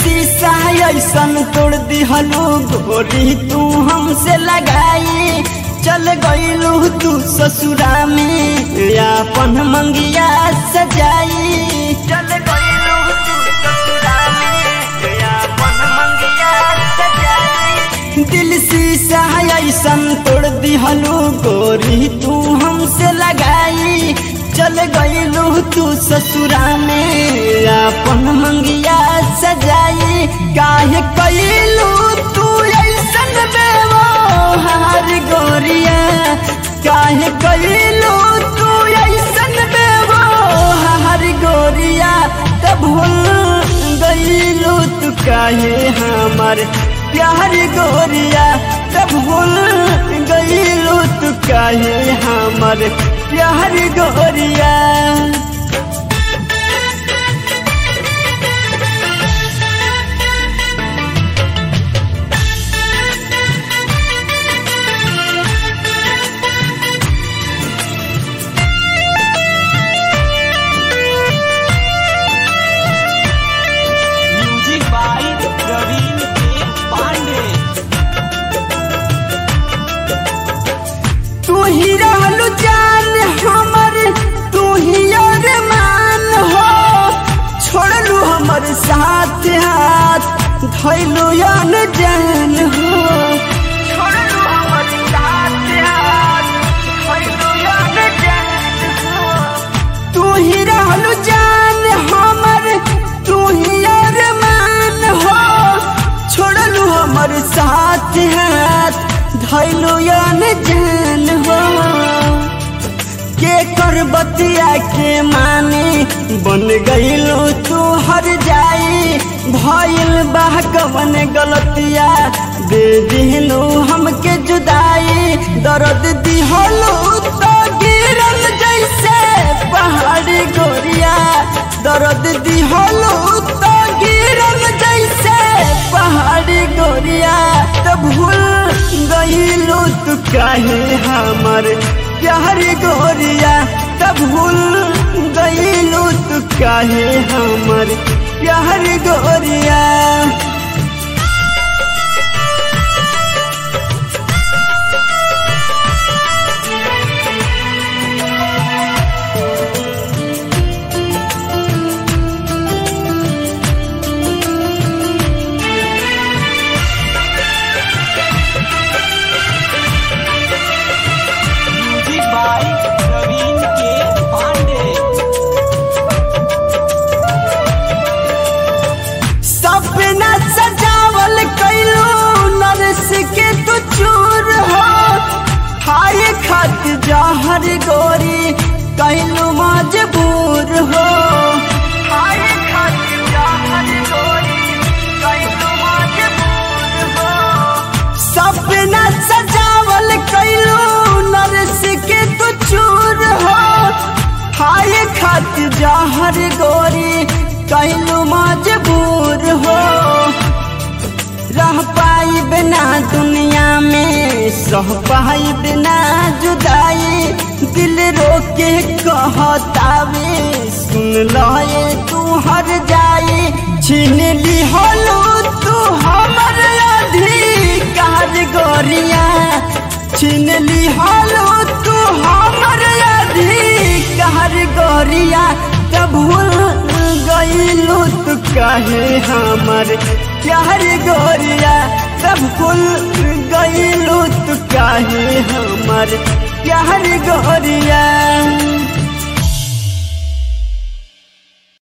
शीशा ऐसन तोड़ दिहलू गोरी तू हमसे लगाई चल गईलू तू ससुरा में अपन मंगिया सजाई चल गईलू तू ससुरा में अपन मंगिया सजाई दिल शीशा ऐसन तोड़ दिहलू गोरी तू हमसे लगाई चल गईलू तू ससुरा में अपन मंगिया सजाई काहे कैलू तू ऐसन बेवहार गोरिया काहे कैलू तू ऐसन बेवहार गोरिया तब भूल गईलू तू काहे हमार प्यार गोरिया तब भूल गईलू तू काहे हमार प्यार गोरिया म्यूजिक बाय प्रवीण के पांडे तू ही रहलू जान हमर तू ही अरमान हो छोड़लू हमर साथ हाथ धैलू अन जान हो छोड़लू हमर साथ हाथ धैलू अन जान हो तू ही रहलू जान हमर तू ही अरमान हो छोड़लू हमर साथ हाथ धैलू अन जान हो के कर बतिया के माने बन गईलो तू हर जाई भइल बा कवन गलतिया दे दिहलो हमके जुदाई दर्द दिहलो तो गिरल जैसे पहाड़ी गोरिया दर्द दिहलो तो गिरल जैसे पहाड़ी गोरिया तो भूल गईलो तू काहे हमर प्यार गोरिया तब भूल गईलो तू काहे हमर प्यार गोरिया म्यूजिक बाय प्रवीण के पांडे सपना सजावल कैलू नरस के तू चूर हो खाए खात जहर गोरी कैलू मजबूर हो खाए खात जहर गोरी कैलू मजबूर हो सपना सजावल कैलू नरस के तू चूर हो खाए खात जहर गोरी कैलू मजबूर हो रह पाई बिना दुनिया में सह पाई बिना जुदाई दिल रोके कहतावे सुन लए तू हर जाई छीन ली होलू तू हमर अधिकार गोरिया छीन ली होलू तू हमर अधिकार गोरिया तब भूल गईलू तू काहे हमर प्यार गोरिया तब भूल गईलू तू काहे हमर प्यार गोरिया